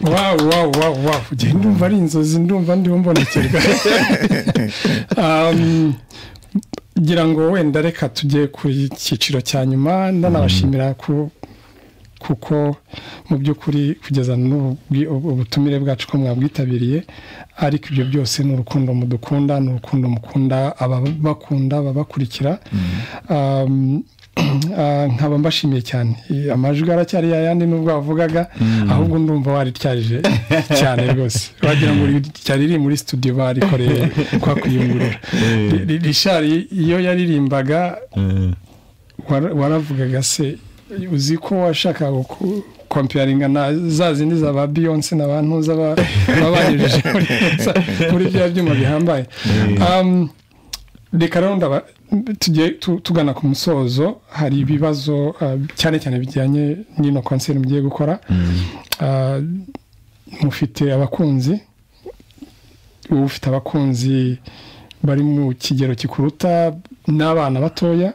wawu wawu wawu wawu njye ndumva ari inzozi ndumva ndimo mbonekerwa Um, ngira ngo wenda reka tujye ku cyiciro cya nyuma ndanabashimira ku kuko mu by'ukuri kugeza n'ubu ubutumire bwacu ko mwabwitabiriye ariko ibyo byose ni urukundo mudukunda ni urukundo mukunda ababakunda ababakurikira Um, ah, nkaba mbashimiye cyane Eh, amajwi aracyari ya yandi nubwo wavugaga ahubwo ndumva warityarije cyane rwose wagira ngo ryari riri muri studio barikoreye kwa kuyungurura Ri- ri- rishari iyo yaririmbaga wara- waravugaga se uzi ko washakaga gukompiyaringa na za zindi za ba beyonce na ba ntuza ba- baba banyujije muri- muri bya byuma bihambaye Um, reka rero ndaba- tujye tu- tugana ku musozo hari ibibazo uh, cyane cyane bijyanye n'ino konseri mugiye gukora Uh, mufite abakunzi uba ufite abakunzi bari mu kigero gikuruta n'abana batoya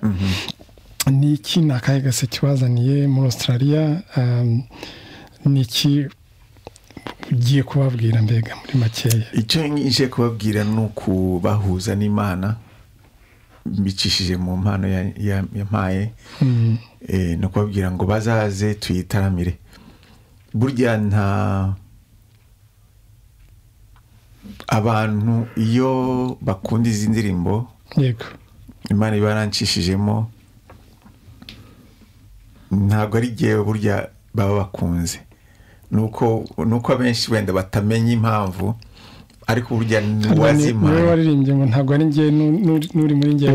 ni iki ni akahe gase kibazaniye muri australia um, ni iki ugiye kubabwira mbega muri makeya icyo nje kubabwira ni ukubahuza n'imana mbicishije mu mpano ya- ya- yampaye Mm, Eh, ni ukubabwira ngo bazaze tuyitaramire burya nta abantu iyo bakunda izi ndirimbo yego imana iba yarancishijemo ntabwo ari igihe burya baba bakunze ni uko ni uko abenshi wenda batamenya impamvu ariko burya Ni- niwe uwazimana waririmbye ngo ntabwo ari njye nu- nu- n'uri muri njye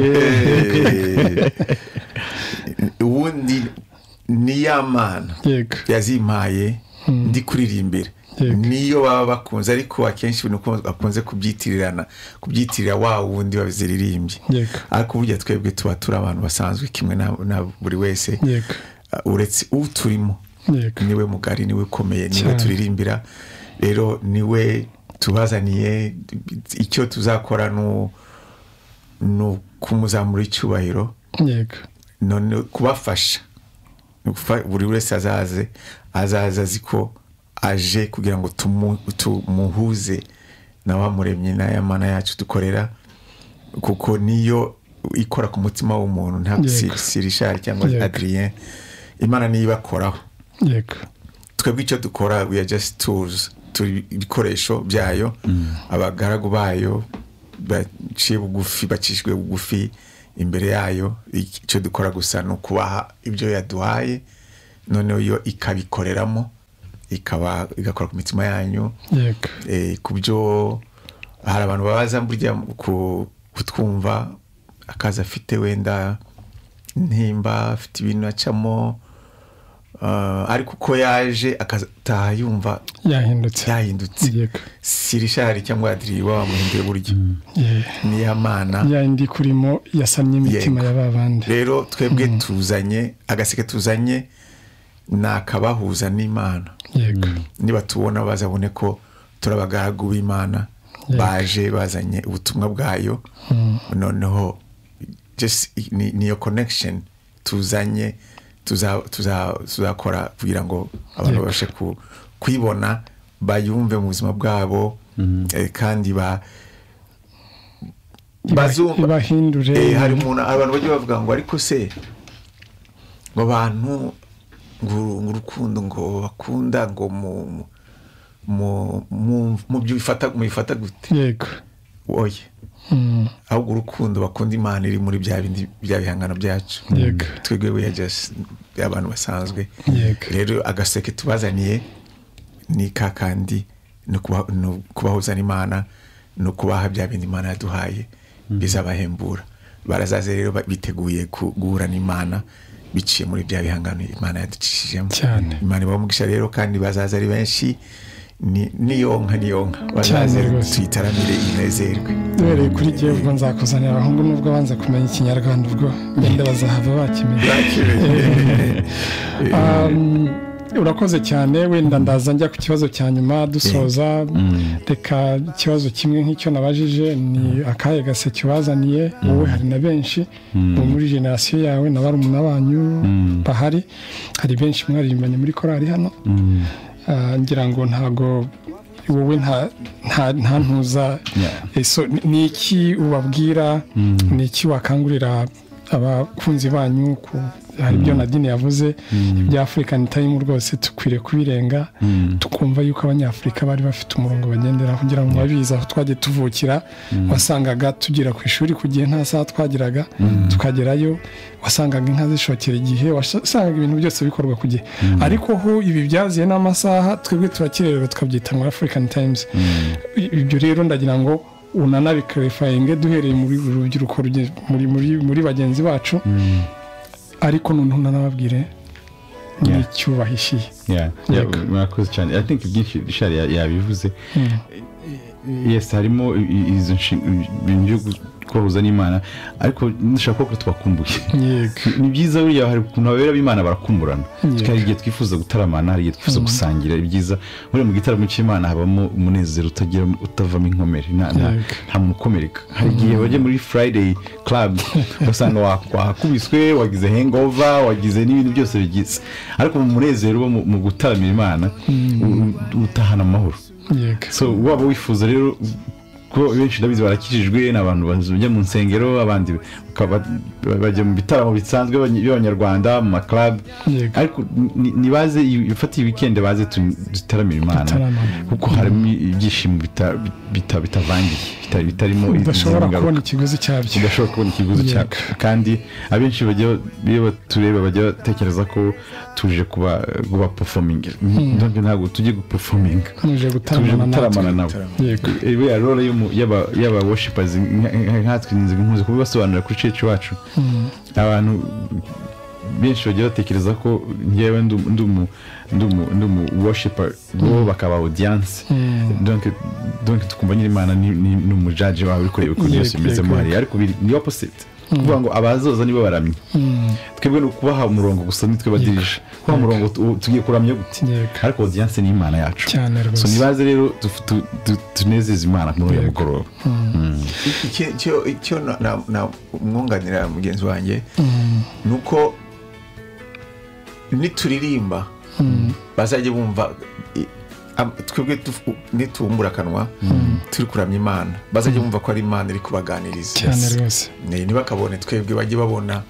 ubundi ni ya mana yego yazimpaye ndi kuririmbira Yego. niyo baba bakunze ariko akenshi ni uko bakunze kubyitirana kubyitirira wa wundi waziririmbye Yego. ariko burya twebwe tuba turi abantu basanzwe kimwe na na buri wese yego Uh, uretse uturimo yego niwe mugari niwe ukomeye niwe Cyane. turirimbira rero niwe tubazaniye icyo tuzakora ni u- ni ukumuzamura icyubahiro yego none kubafasha Ni ukufa- buri wese azaze azaze azi ko aje kugira ngo tumu- tumuhuze na wa muremyi n'aya mana yacu dukorera kuko niyo ikora ku mutima w'umuntu ntabwo Yego. sirishari cyangwa Yego. adrien imana niyo ibakoraho yego twebwe icyo dukora we are just tools turi ibikoresho byayo abagaragu bayo baciye bugufi bacishijwe bugufi imbere yayo icyo dukora gusa ni ukubaha ibyo yaduhaye noneho yo ikabikoreramo ikaba igakora ku mitima yanyu yego eh, ku byo hari abantu babaza burya ku- kutwumva akazi afite wenda ntimba afite ibintu acamo ah, ariko uko yaje akataha yumva yahindutse yahindutse yego sirishari cyangwa adiri baba bamuhinduye buryo Yeah. niya mana ya indi kurimo yasamye imitima Yego. ya ba bandi rero twebwe tuzanye agaseke tuzanye ni akabahuza n'imana yego niba tubona bazabone ko turi abagaragu b'imana Yego. baje bazanye ubutumwa bwayo noneho just ni- niyo connection tuzanye tuza- tuza- tuzakora kugira ngo abantu Yego. babashe ku- kuyibona bayumve mu buzima bwabo eh, kandi ba Iba- bazumva ibahindure Eh, hari umuntu abantu bajya bavuga ngo ariko se ngo abantu ngo ngo urukundo ngo bakunda ngo mu mu- mu- mu byifata mubifata gute yego oye Mm, ahubwo urukundo bakunda imana iri muri bya bindi bya bihangano byacu Yego. twebwe we are just abantu basanzwe Yego. rero agaseke tubazaniye ni ka kandi ni ukuba- ni ukubahuza n'imana ni ukubaha bya bindi imana yaduhaye bizabahembura barazaze rero ba- biteguye ku- guhura n'imana biciye muri bya bihangano imana yaducishijemo Cyane. imana ibamugisha rero kandi bazaza ari benshi ni- niyonka niyonka bazaze Cyane rwose. tuyitaramire inezerwe duhereye kuri jyewe ubwo nzakuzanira abahungu nubwo banza kumenya ikinyarwanda ubwo wenda bazahava bakimenya Thank you. Um, urakoze cyane wenda ndaza njya ku kibazo cya nyuma dusoza reka ikibazo kimwe nk'icyo nabajije ni akahe gaseke ubazaniye wowe hari na benshi bo muri generasiyo yawe na barumuna banyu bahari hari benshi mwaririmbanye muri korari hano Ah, ngira ngo ntago wowe nta nta- nta ntuza Eh, so, ni- ni iki ubabwira ni iki wakangurira abakunzi banyu ku hari ibyo nadine yavuze ibya afurikani tayimu rwose tukwiriye kubirenga tukumva yuko abanyafurika bari bafite umurongo bagenderaho kugira ngo babizi aho twagiye tuvukira wasangaga tugera ku ishuri ku gihe nta saha twagiraga tukagerayo wasangaga inka zishokera igihe wasangaga ibintu byose bikorwa ku gihe ariko ho ibi byaziye n'amasaha twebwe turakirererwa tukabyita muri afurikani tayimuzi ibyo rero ndagira ngo unanabikarifayiinge duhereye muri uru rubyiruko ruge- muri- muri- muri bagenzi bacu ariko noneho unanababwire Yeah. n'icyubahishiye Yeah, yeah, murakoze cyane i think byinshi rishari yabivuze yes harimo i- i- izo nshi- ibintu byo kubahuza n'imana ariko dushaka ko twakumbuye yego ni byiza buriya hari ukuntu ababera b'imana barakumburana Yego. hari igihe twifuza gutaramana hari igihe twifuza gusangira ibyiza buriya mu gitaramo cy'imana habamo umunezero utagira utavamo inkomere nta- nta- Yego. nta muntu ukomereka hari igihe bajya muri friday club ugasanga wa- wahakubiswe wagize hangover wagize n'ibintu byose bigize ariko mu munezero uba mu- mu gutaramira imana u- u- utahana amahoro yego so waba wifuza rero ko benshi ndabizi barakijijwe ni abantu bajya mu nsengero abandi bakaba- bajya mu bitaramo bisanzwe by'abany- by'abanyarwanda mu maklabu Yego. ariko ni- nibaze ifatiye wikendi baze tu- dutaramire imana Dutaramane. kuko harimo ibyishimo bita- bita- bitavangiye bita- bitarimo udashobora izindi ngaruka. kubona ikiguzi cyabyo udashobora kubona ikiguzi Yego. cyabyo kandi abenshi bajya iyo batureba bajya batekereza ko tuje kuba kuba performing ntabwo tujye guperforming muje tuje gutaramana gutaramana natwe nabo yego buriya role y'umu- y'aba- y'aba worshipazi nkatwe inzu nkuzi kubibasobanurira kuri cece wacu abantu benshi bagiye batekereza ko ngewe ndi umu- ndi umu- ndi umu- ndi umu worshipa bo bakaba audiyanse donc tukumva nyirimana ni- ni ni umujaji wawe uri kureba ukuntu byose Yego, bimeze yego, hariya ariko biri- ni opposite kuvuga ngo abazoza nibo baramye twebwe ni ukubaha umurongo gusa nitwe badirije kubaha umurongo tu- tugiye kuramya gute Yego. ariko audiyanse ni imana yacu Cyane rwose. So, nibaze rero tu- tu- tu- tunezeze imana muri uyu Yego. mugoroba icyo- icyo- icyo na- na- na- umwunganira mugenzi wanjye ni uko nituririmba bazajya bumva i- am- twebwe dufu- nitubumbura akanwa turi kuramya imana bazajya bumva ko ari imana iri kubaganiriza cyane rwose Ne- ntibakabone twebwe bajye babona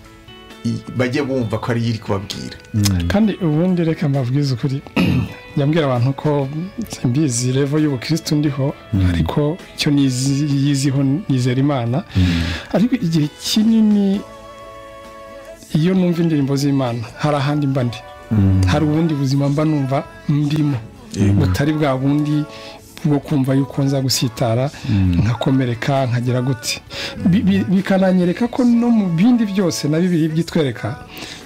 i- bajye bumva ko ari yo iri kubabwira kandi ubundi reka mbabwize ukuri yambwira abantu ko mbizi revo y'ubukirisitu ndiho ariko icyo nizi- yiziho nizera imana ariko igihe kinini iyo numva indirimbo z'imana hari ahandi mba ndi hari ubundi buzima mba numva ndimo butari bwa bundi bwo kumva yuko nza gusitara nkakomereka nkagira gute Bi- bi- bikananyereka ko no mu bindi byose na bibiri byitwereka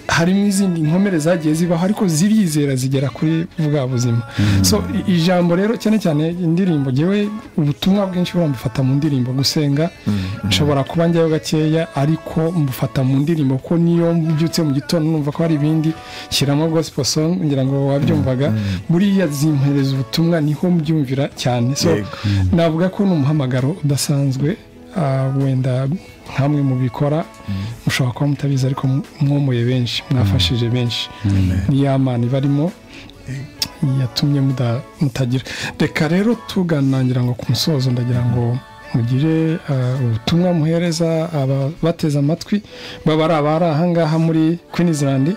harimo izindi nkomere zagiye zibaho ariko zirizera zigera kuri bwa buzima so i- ijambo rero cyane cyane indirimbo ngewe ubutumwa bwinshi burambifata mu ndirimbo gusenga nshobora kuba njyayo gakeya ariko mbufata mu ndirimbo ko niyo mbyutse mu gitondo numva ko hari ibindi shyiramo gospel song ngira ngo wabyumvaga buriya zimpereza ubutumwa niho mbyumvira cyane so Yego. navuga ko ni umuhamagaro udasanzwe ah, wenda nkamwe mu bikora mushobora kuba mutabizi ariko mu- mwomoye benshi mwafashije benshi ni ya mana ibarimo yatumye muda- mutagira reka rero tuganangira ngo ku musozo ndagira ngo mugire eh, ubutumwa muhereza ababateze amatwi baba ari abari ahangaha muri Queensland eh,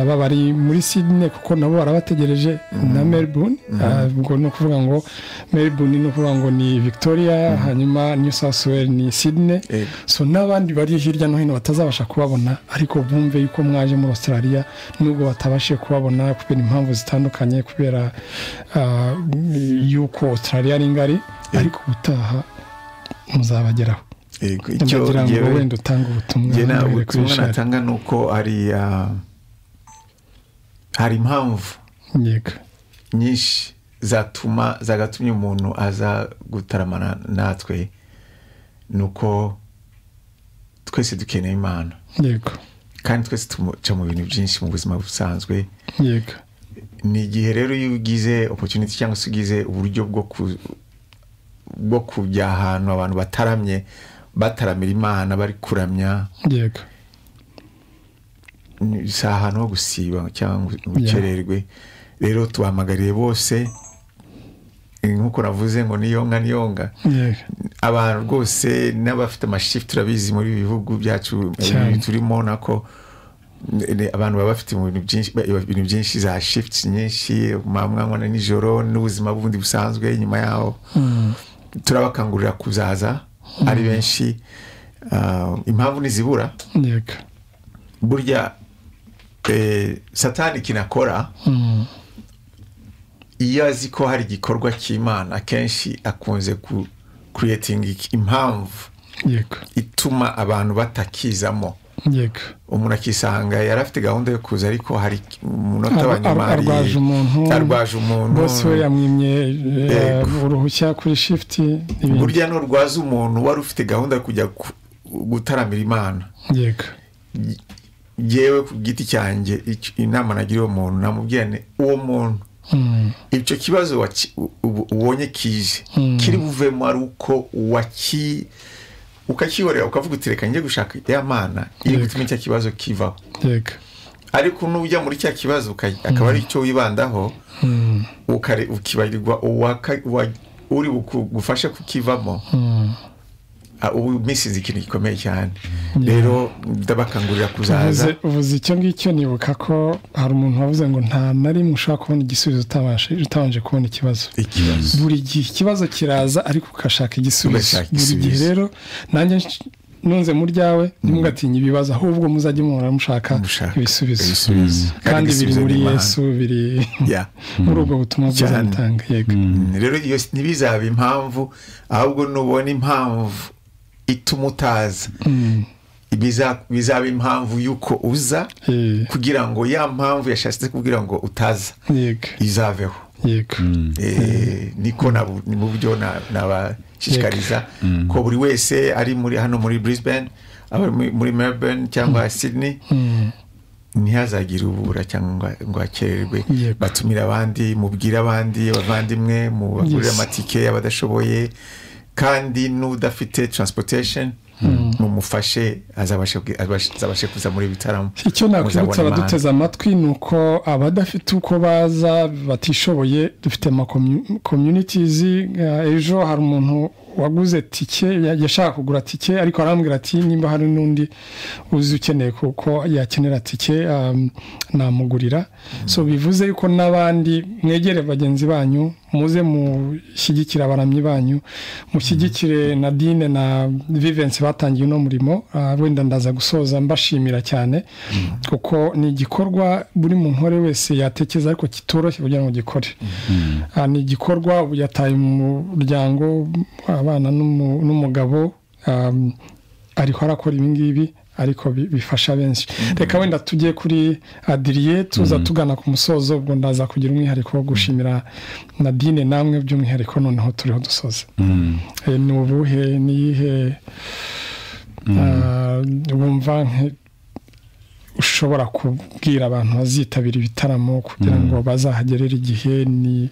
baba ari muri Sydney kuko nabo barabategereje na Melbourne eh, ubwo ni ukuvuga ngo Melbourne ni ukuvuga ngo ni Victoria hanyuma New South Wales ni Sydney Yego. so n'abandi bari hirya no hino batazabasha kubabona ariko bumve yuko mwaje muri australia nubwo batabashije kubabona kubera impamvu zitandukanye kubera ah, yuko australia ari ngari ariko ubutaha muzabageraho Yego, icyo ndagira ngo njyewe- wenda utange ubutumwa njye nta mubwire kuri butumwa Richard. natanga ni uko hari ah, hari impamvu yego nyinshi zatuma zagatumye umuntu aza gutaramana natwe ni uko twese dukeneye imana yego kandi twese tumuca mu bintu byinshi mu buzima busanzwe yego ni igihe rero iyo ugize opportunity cyangwa se ugize uburyo bwo ku- bwo kujya ahantu abantu bataramye bataramira imana bari kuramya yego ni- si ahantu ho gusiba cyangwa ngo ukererwe rero tubahamagariye bose eh, nk'uko navuze ngo niyonga niyonga yego abantu rwose n'abafite amashifu turabizi muri ibi bihugu byacu Cyane. ibi turimo nako n- n- abantu baba bafite mu bintu byinshi ba- ibintu byinshi za shifuti nyinshi mamwanywa na nijoro n'ubuzima bundi busanzwe nyuma yaho turabakangurira kuzaza ari benshi Ah, impamvu ntizibura yego burya eh, satani kinakora Mm. iyo azi ko hari igikorwa cy'imana akenshi akunze ku kuretinga impamvu yego ituma abantu batakizamo yego umuntu akisanga yari afite gahunda yo kuza ariko hari umunota wa Ar- nyuma ar- arwaje umuntu. arwaje umuntu bose we yamwimye eh, Yego. uruhushya kuri shifuti n'ibindi burya nurwaza umuntu wari ufite gahunda yo kujya ku- gutaramira imana yego yewe ku giti cyanjye ic- inama nagira uwo muntu namubwira ni uwo muntu Mm. icyo kibazo waki- u- u- ubonye kije Mm. kiri buvemo ari uko waki ukakihorera ukavuga uti reka njye gushaka ya mana iri Yego. gutuma icyo kibazo kivaho yego ariko nujya muri cya kibazo uka- akaba ari icyo wibandaho Mm. ukare- ukibarirwa uwaka- uwa- uri bugufashe kukivamo Mm. ah, ubu misize ikintu gikomeye cyane Yeah. rero ndabakangurira kuzaza uvuze uvuze icyo ngicyo nibuka ko hari umuntu wavuze ngo nta na rimwe ushobora kubona igisubizo utabashe utabanje kubona ikibazo ikibazo buri gihe ikibazo kiraza ariko ugashaka igisubizo Ugashaka buri gihe igisubizo. rero nanjye nsh- nunze mu ryawe ntimugatinya ibibazo ahubwo muzajye muhora mushaka Mushaka ibisubizo ibisubizo. Kandi kandi biri igisubizo muri ni Imana. yesu biri Yeah. muri ubwo butumwa bwiza Cyane. mutanga yego rero iyo si- ntibizaba impamvu ahubwo nubona impamvu ituma utaza Mm. biza- bizaba impamvu y'uko uza Eh, kugira ngo ya mpamvu yashatse kugira ngo utaza yego izaveho yego Eh, niko nabu- ni mu buryo na- nabashishikariza ko buri wese ari muri hano muri brisbane aba muri- muri melbourne cyangwa sydney Mm. ntihazagire ubura cyangwa ngo akererwe Yego. batumire abandi mubwire abandi abavandimwe mubagurire Yes. amatike y'abadashoboye kandi n'udafite transportation mumufashe azabashe azabashe kuza muri bitaramo icyo nakwibutsa Muzabona imana. abaduteze amatwi ni uko abadafite uko baza batishoboye dufite ama commu- communities eh, ejo hari umuntu waguze tike ya- yashaka kugura tike ariko arambwira ati nimba hari n'undi uzi ukeneye kuko yakenera tike um, namugurira so bivuze yuko n'abandi mwegere bagenzi banyu muze mushyigikire abaramyi banyu mushyigikire na dine na vivensi batangiye uno murimo ah, wenda ndaza gusoza mbashimira cyane kuko ni igikorwa buri muntu uwo ari we wese yatekereza ariko kitoroshye kugira ngo gikore Ah, ni igikorwa ubu yataye umuryango abana n'umu- n'umugabo um, ariho arakora ibi ngibi ariko bi- bifasha benshi reka wenda tujye kuri adiriye tuza tugana ku musozo ubwo ndaza kugira umwihariko wo gushimira nadine namwe by'umwihariko noneho turiho dusoze Eh, ni ubuhe niyihe ah, wumva nk- ushobora kubwira abantu bazitabira ibitaramo kugira ngo bazahagerere igihe ni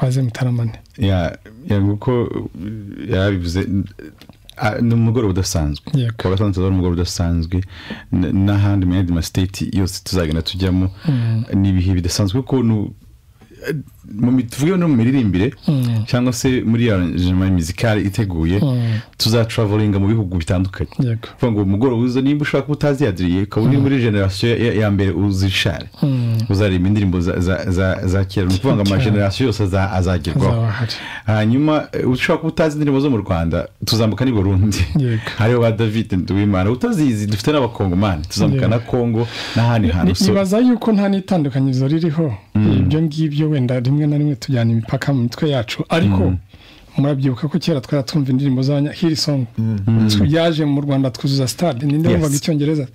baze mutaramane ya ya kuko yarabivuze ah, ni umugoroba udasanzwe Yego. ukaba usanzwe ari umugoroba udasanzwe n- n'ahandi mu yandi masiteti yose tuzagenda tujyamo ni ibihe bidasanzwe kuko nu- eh, mu mi- tuvuge no mu miririmbire cyangwa se muri ya arrangement musicale iteguye tuzatravalinga mu bihugu bitandukanye yego kuvuga ngo umugoroba uza nimba ushaka ko utazi yadiriye ukaba uri muri generasiyo ya- ya mbere uzishare uzareba indirimbo za- za- za- za kera ni ukuvuga ngo Cyane. amagenerasiyo yose aza- azagerwaho hazaba hari hanyuma eh, ushobora kuba utazi indirimbo zo mu rwanda tuzambuka n'i burundi Yego. hariho ba david nduwimana utazizi dufite n'abakongomani tuzambuka Yego. na kongo n'ahandi hantu so nibaza yuko nta n'itandukanyirizo ririho ibyo ngibyo wenda rimwe na rimwe tujyana imipaka mu mitwe yacu ariko murabyibuka ko kera twari twumva indirimbo z'abanya hirisongo yaje mu rwanda twuzuza stade ninde Yes. wumvaga icyongereza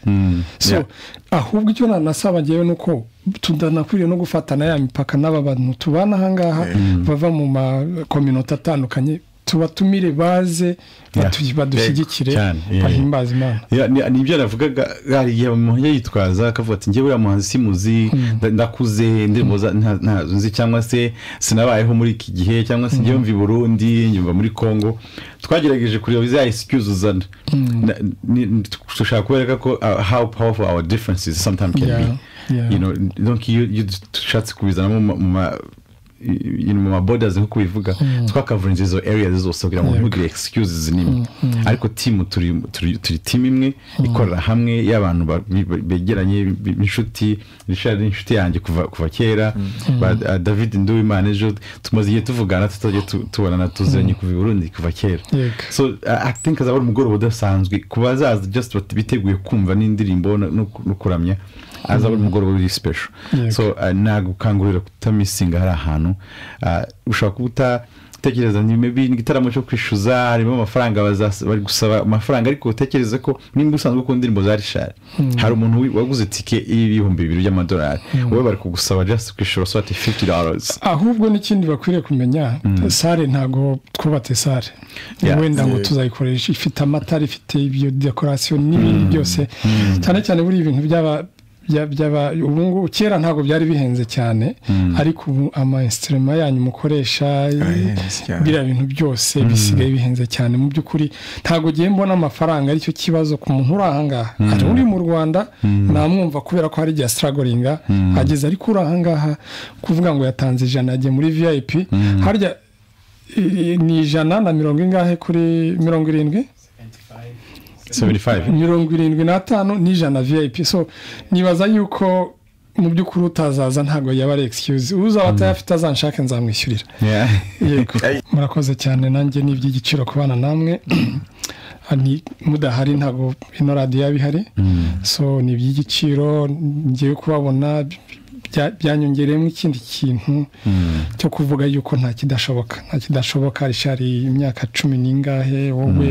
so Yeah. ahubwo icyo nanasaba ngewe ni uko tudanakwiriye no gufatana ya mipaka n'aba bantu tubana aha ngaha bava mu makominota atandukanye tubatumire baze batu- badushyigikire cyane, yeah. bahimbaze imana Ya, ni- ni ibyo navugaga hari umuntu yitwaza akavuga ati njyewe uriya muhanzi simuzi nda- ndakuze indirimbo za- nta- ntazo nzi cyangwa se sinabayeho muri iki gihe cyangwa se njyewe mva i burundi nyumva muri congo twagerageje kureba za excuse uzana Na- ni- dushaka kubereka ko uh, how powerful our differences sometimes can Yeah, be yeah. You know, donc iyo iyo dushatse kubizanamo mu ma- mu ma- i- i- mu ma borders nk'uko bivuga twakavarinze izo areas zose kugira ngo Yego. ntugire excuses n'imwe ariko team turi turi turi team imwe ikorera hamwe y'abantu ba- bi- bi- begeranye bi- b'inshuti Richard ni inshuti yanjye kuva kuva kera ba- uh, David Nduwimana ejo tumaze igihe tuvugana tutajya tu- tubonana tuziranye kuva i Burundi kuva kera Yego. so uh, i think azaba ari umugoroba udasanzwe ku bazaza just bat- biteguye kumva n'indirimbo no- no no kuramya azaba ari umugoroba uri special Yego. so uh, nagukangurira kutamisinga hari ahantu uh, ushobora kuba utatekereza ni maybe ni igitaramo cyo kwishyuza harimo amafaranga bazas- bari gusaba amafaranga ariko utekereze ko nimba usanzwe ukunda indirimbo za rishari hari umuntu wi- waguze tike y'ibihumbi bibiri by'amadolari wowe bari kugusaba just kwishyura so ati 50 dollars ahubwo n'ikindi bakwiriye kumenya sare ntabwo twubatse sare Yeah. wenda ngo Yeah. tuzayikoresha ifite amatara ifite ibyo dekorasiyo n'ibindi byose cyane cyane buriya ibintu byaba bya- byaba ubu ngubu kera ntabwo byari bihenze cyane ariko ubu amayesitirema yanyu mukoresha Arahenze cyane. biriya bintu byose bisigaye bihenze cyane mu by'ukuri ntabwo ugiye mbona amafaranga aricyo kibazo ku muntu uri ahangaha hari uri mu rwanda namwumva kubera ko hari igihe asitaragoringa ageze ariko uri ahangaha kuvuga ngo yatanze ijana yagiye muri vip harya i- i- ni ijana na mirongo ingahe kuri mirongo irindwi 75 mirongo irindwi n'atanu n'ijana vip so nibaza yuko mu by'ukuri utazaza ntabwo yaba ari excuse uzaba atayafite azanshake nzamwishyurira yeah. yego murakoze cyane nanjye ni iby'igiciro kubana namwe Ni- mudahari ntabwo ino radiyo yaba ihari so ni iby'igiciro ngiye kubabona bya- byanyongereyemo ikindi kintu cyo kuvuga yuko nta kidashoboka nta kidashoboka rishari imyaka cumi n'ingahe wowe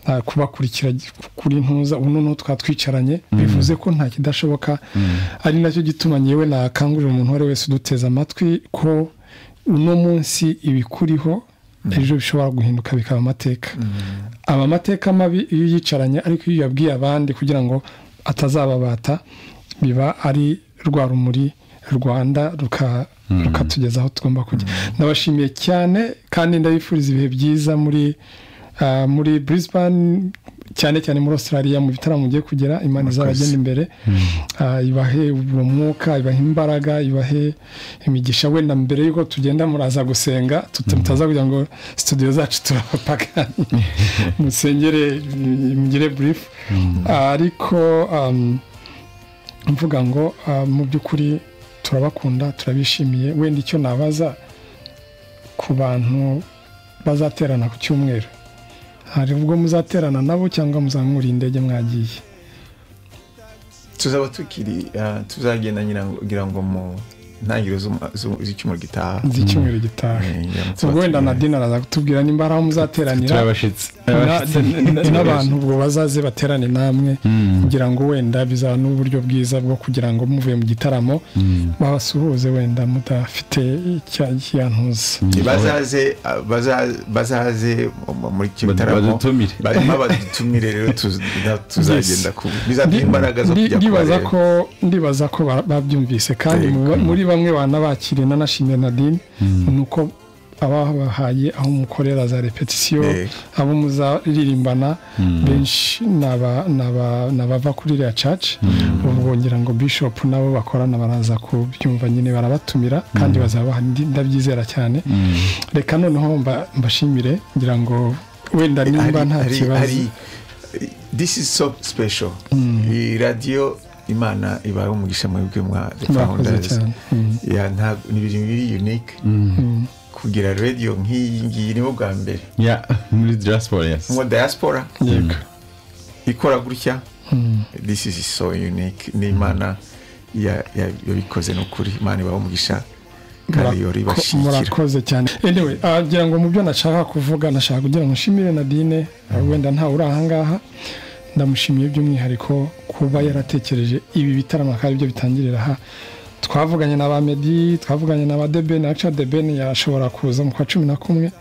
nta kubakurikira kuri ntuza ubu noneho twatwicaranye bivuze ko nta kidashoboka ari nacyo gituma nyewe nakangurira umuntu uwo ari wese uduteze amatwi ko uno munsi ibikuriho ejo bishobora guhinduka bikaba amateka aba amateka mabi iyo uyicaranye ariko iyo uyabwiye abandi kugira ngo atazababata biba ari rwa rumuri rwanda ruka- rukatugeza aho tugomba kujya ndabashimiye cyane kandi ndabifuriza ibihe byiza muri ah, muri brisbane cyane cyane muri australia mu bitaramo mugiye kugera imana izabagenda imbere Ah, ibahe uwo mwuka ibahe imbaraga ibahe imigisha wenda mbere y'uko tugenda muraza gusenga tut- mutaza kugira ngo studio zacu turabapakane musengere mm, mugire burifu ariko um, mvuga ngo ah, mu by'ukuri turabakunda turabishimiye wenda icyo nabaza ku bantu bazaterana ku cyumweru hari ubwo muzaterana nabo cyangwa muzamura indege mwagiye tuzaba tukiri ah, tuzagenda nyina ngira ngo mu ntangiriro z'umu- z'u- z'icyumweru gitaha z'icyumweru gitaha Eh, ngira ngo tuzaba ubwo wenda turi- na dina araza kutubwira nimba ari aho muzateranira turi abashitsi na- n- n'abantu ubwo bazaze baterane namwe kugira ngo wenda bizaba n'uburyo bwiza bwo kugira ngo muvuye mu gitaramo babasuhuze wenda mudafite icya- icyantuza bazaze ah, baza- bazaze mu- muri icyo Bad- gitaramo badutumire. barimo badutumire rero tuz- na- tuzagenda ku bizaduha Ndi- imbaraga zo ndi- kujya ndibaza kubareba. ko ndibaza ko ba- babyumvise kandi mu ba- muri bamwe banabakiriye nanashimye nadine ni uko ababahaye aho mukorera za repetisiyo Yego. abo muzaririmbana benshi ni aba- ni aba- ni abava kuri iriya caci ubwo ngira ngo bishop nabo bakorana baraza kubyumva nyine barabatumira kandi bazaba bahari, ndi- ndabyizera cyane reka noneho mba- mbashimire ngira ngo wenda nimba Hari- nta hari- kibazo hari- this is so special iyi radiyo imana ibaye umugisha mwebwe mwa The Murakoze Founders. cyane. Mm. Ya, ntabwo- ni ibintu biri unique kugira radiyo nk'iyi ngiyi nibo bwa mbere Yeah, muri diaspora yes. nko diaspora yego ikora gutya this is so unique ni imana ya- ya- yabikoze ni ukuri imana ibaho umugisha kandi yori Murako- ibashyigikira murakoze cyane anyway ah, ngira ngo mu byo nashaka kuvuga nashaka kugira ngo nshimire nadine ah, wenda ntawe uri ahangaha ndamushimiye by'umwihariko kuba yaratekereje ibi bitaramo akaba aribyo bitangirira aha twavuganye na ba medi twavuganye na ba debeni aca debeni yashobora kuza mu kwa cumi na kumwe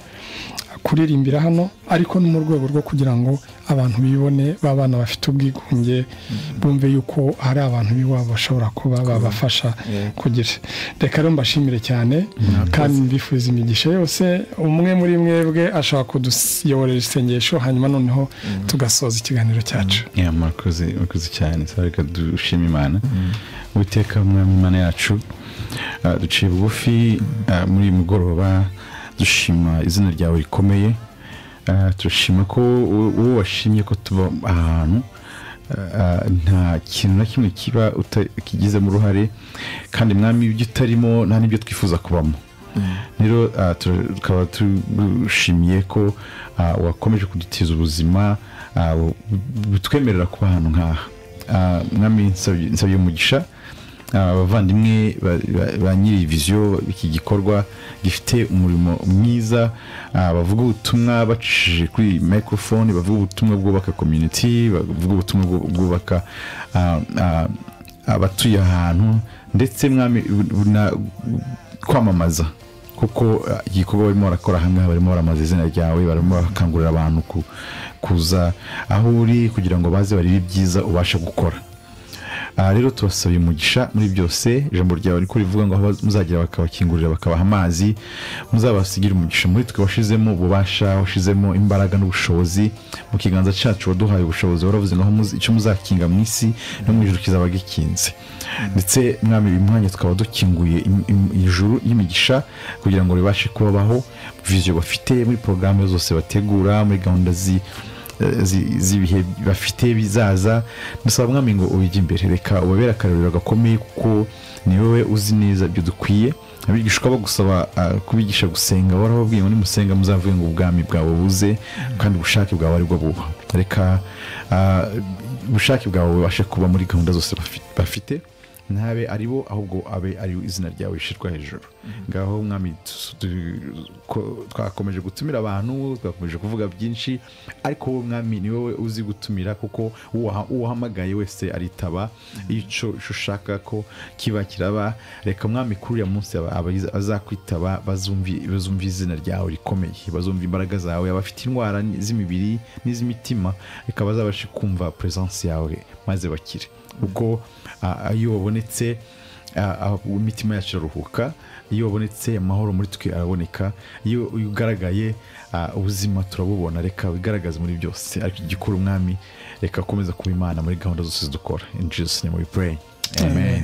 kuririmbira hano ariko no mu rwego rwo kugira ngo abantu bibone b'abana bafite ubwigunge bumve yuko hari abantu b'iwabo bashobora kuba babafasha kugira reka rero mbashimire cyane kandi mbifuza imigisha yose umwe muri mwebwe ashobora kuduyoborera isengesho hanyuma noneho tugasoza ikiganiro cyacu ya murakoze murakoze cyane saba reka dushima imana uwiteka umwami imana yacu Ah, duciye bugufi ah, muri uyu mugoroba dushima izina ryawe rikomeye Ah, turashima ko u- uwo washimye ko tuba ahantu ah, nta kintu na kimwe kiba uta- kigizemo uruhare kandi mwami ibyo utarimo nta n'ibyo twifuza kubamo rero ah, tu- tukaba tugushimiye ko ah, wakomeje kudutiza ubuzima ah, bu- butwemerera kuba ahantu nk'aha Ah, mwami nsabye nsabye umugisha ah, abavandimwe ba- ba- ba nyiri viziyo iki gikorwa gifite umurimo mwiza ah, bavuga ubutumwa bacishije kuri microphone bavuga ubutumwa bwubaka community bavuga ubutumwa bwu- bwubaka ah, ah, abatuye ahantu ndetse mwami na- kwamamaza kuko uh, igikorwa barimo barakora hamwe barimo baramamaza izina ryawe barimo barakangurira abantu ku- kuza aho uri kugira ngo baze barebe ibyiza ubasha gukora aha rero tubasabye umugisha muri byose ijambo ryawe riko rivuga ngo aho baz- muzagera bakabakingurira bakabaha amazi muzabasigire umugisha muri twe washizemo ububasha washizemo imbaraga n'ubushobozi mu kiganza cyacu waduhaye ubushobozi waravuze ngo aho muzi- icyo muzakinga mu isi no mu ijuru kizaba gikinze ndetse mwami uyu mwanya tukaba dukinguye im- im- ijuru y'imigisha kugira ngo ribashe kubabaho viziyo bafite muri porogaramu zose bategura muri gahunda zi eh, zi- z'ibihe bafite bizaza dusaba mwami ngo ubijye imbere reka ubabere akarorero gakomeye kuko ni wowe uzi neza ibyo dukwiye abigishwa bagusaba ah, kubigisha gusenga warababwiye ngo nimusenga muzavuge ngo ubwami bwawe buze kandi ubushake bwawe aribwo buba reka ah, ubushake bwawe bubashe kuba muri gahunda zose bafi- bafite ntabe ari bo ahubwo abe ari izina ryawe rishyirwa hejuru ngaho mwami tu- tu- ko- twakomeje gutumira abantu twakomeje kuvuga byinshi ariko wowe mwami ni wowe uzi gutumira kuko uwaha- uwahamagaye wese aritaba icyo icyo ushaka ko kiba kiraba reka mwami kuri uriya munsi aba- aba- azakwitaba bazumvi- bazumva izina ryawe rikomeye bazumva imbaraga zawe abafite indwara z'imibiri n'iz'imitima reka bazabashe kumva puresansi yawe maze bakire kuko ah, iyo wabonetse Ah, ah, imitima yacu iraruhuka iyo wabonetse amahoro muri twe araboneka iyo iyo ugaragaye ah, ubuzima turabubona reka wigaragaze muri byose ariko igikora umwami reka akomeza kuba imana muri gahunda zose dukora in jesus name we pray amen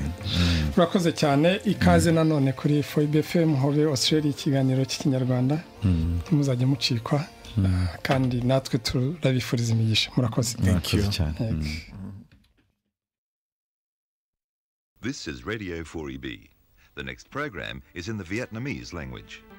urakoze cyane ikaze nanone kuri foyibe fm hobe australia ikiganiro cy'ikinyarwanda ntimuzajye mucikwa Ah, kandi natwe turabifuriza imigisha murakoze Murakoze you. cyane. Yego. Mm. This is Radio 4EB. The next program is in the Vietnamese language.